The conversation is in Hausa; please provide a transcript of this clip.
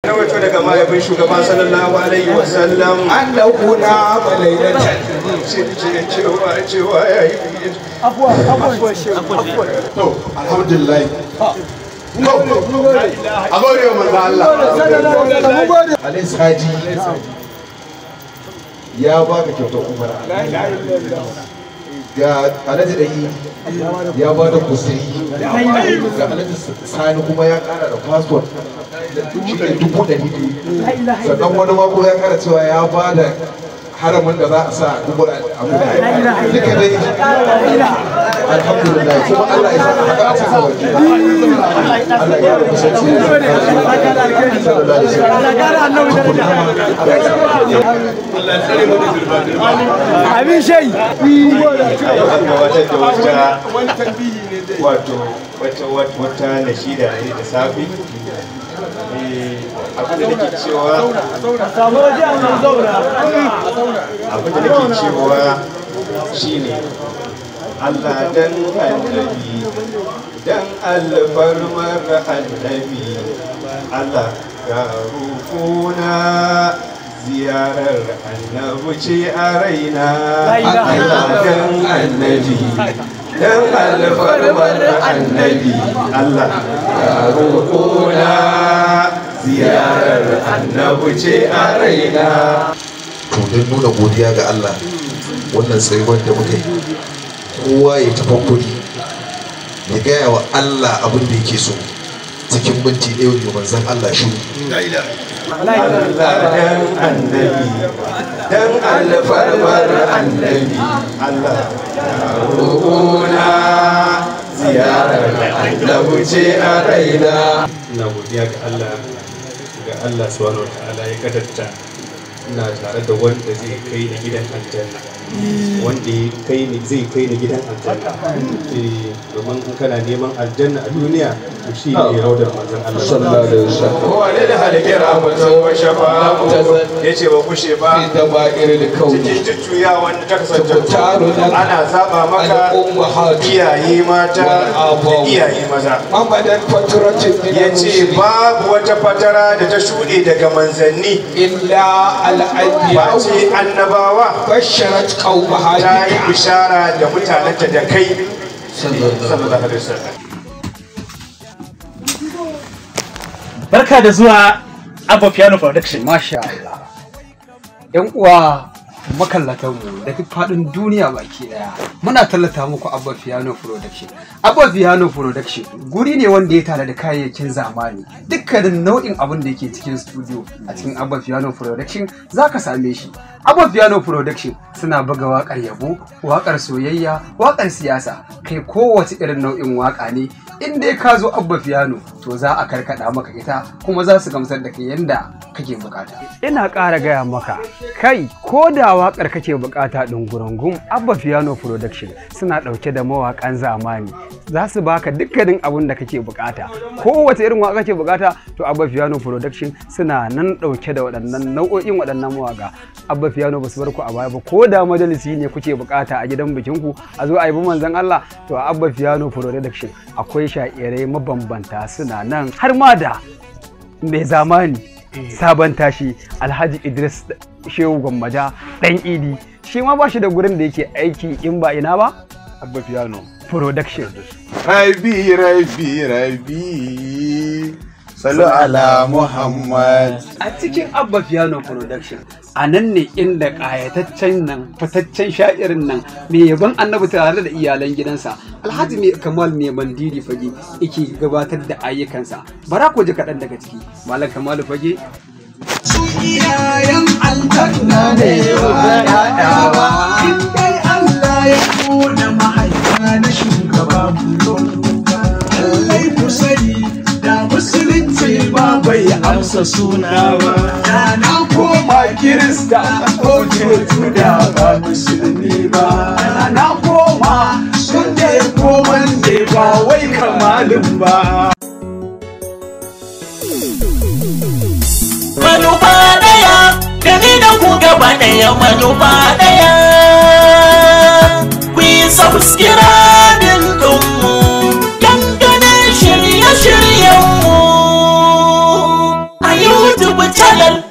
rawaito daga mahaifin shugaba sallallahu alaihi wasallam annahu na malailatan ce cewa cewa ya yi to alhamdulillah no a gode wa manzo Allah Alayhi Haji ya baka kyautar umara ga alhaji ɗari ya ba da kusuri ga alhaji sani kuma ya kara da passport da dubu ɗari biyu sannan wani mako ya kara cewa ya ba da haramin da za a sa dubu a duka dai alhamdulillah kuma Allah ya sa haka a cikin waje Allah ya kusanci abin shai gabatar da wata wato wata wata nashida ne da safi abin da nake cewa abin da nake cewa shine Allah dan annabi dan alfarmar annabi Allah ga rukuna ziyarar annabi ce a raina Allah dan annabi dan alfarmar annabi Allah ga rukuna ziyarar annabi ce a raina to don nuna godiya ga Allah wannan tsayuwar da muka yi kowa ya tafi kudi ya gaya wa Allah abin da yake so cikin minti ɗaya ne manzon Allah shi Allah dan annabi dan alfarmar annabi Allah roƙona ziyarar annabi ce a raina ina godiya ga Allah ga Allah subhanahu wa ta'ala ya kadarta ina tare da wanda zai kai ni gidan aljanna wanda ya kai ni zai kai ni gidan aljanna Eh, domin in kana neman aljanna a duniya to shi ne raudar manzon Allah sallallahu alaihi wasallam kowane da halike rahmatan wa shafa'a yace ba kushe ba da ba irin kauni cikin jujjuya wanda ta kasance Tabbataru nan ana zaba maka al-ummahatu iyaye mata wal da abawu. iyaye maza Muhammadan faturatin min ya ce babu wata fatara da ta shuɗe daga manzanni illa al-anbiya ba ce annabawa basharat qaumaha ta yi bishara da mutanenta da kai sallallahu alaihi wasallam barka da zuwa abba piano production Masha Allah. ‘Yan uwa makallatanmu da duk faɗin duniya baki ɗaya muna tallata muku Abba Piano Production. Abba Piano Production guri ne wanda ya tare da kayayyakin zamani. Dukkanin nau'in abin da yake cikin studio a cikin Abba Piano Production za ka same shi. Abba Piano Production suna buga waƙar yabo, waƙar soyayya, waƙar siyasa, kai kowace irin nau'in waƙa ne in dai ka zo abba piano to za a karkada maka ita kuma za su gamsar da kai yanda kake bukata ina ƙara gaya maka kai ko da waƙar kake bukata ɗin gurungun abba piano production suna ɗauke da mawaƙan zamani za su baka dukkanin abin da kake bukata kowace irin waƙa kake bukata to abba piano production suna nan ɗauke da waɗannan nau'o'in waɗannan mawaƙa abba piano ba su bar ku a baya ba ko da majalisi ne kuke bukata a gidan bikinku a zo a yi manzon Allah to a abba piano production akwai sha'irai mabambanta suna nan har ma da mai zamani sabon tashi alhaji idris shehu gwammaja dan idi shi ma ba shi da gurin da yake aiki in ba ina ba abba piano production Rabi, Rabi, Rabi. Salu ala Muhammad. a cikin abba piano production a nan ne inda ƙayataccen nan fitaccen sha'irin nan mai yaban annabi tare da iyalan gidansa alhaji mai kamal mai mandiri fage yake gabatar da ayyukansa bara ku ji kaɗan daga ciki malam kamalu fage iyayen aljanna ne ba ya'yawa in dai Allah ya kona mahaifa na shugaba lallai ku sani da musulunci ba bai amsa suna ba da na koma kirista ko cocu da ba musulmi ba da na koma sunde ko mande ba wai kamalin ba manufa daya da ni da ku gaba daya manufa daya ku yi subscribing dinmu dangane shirye-shiryenmu a youtube channel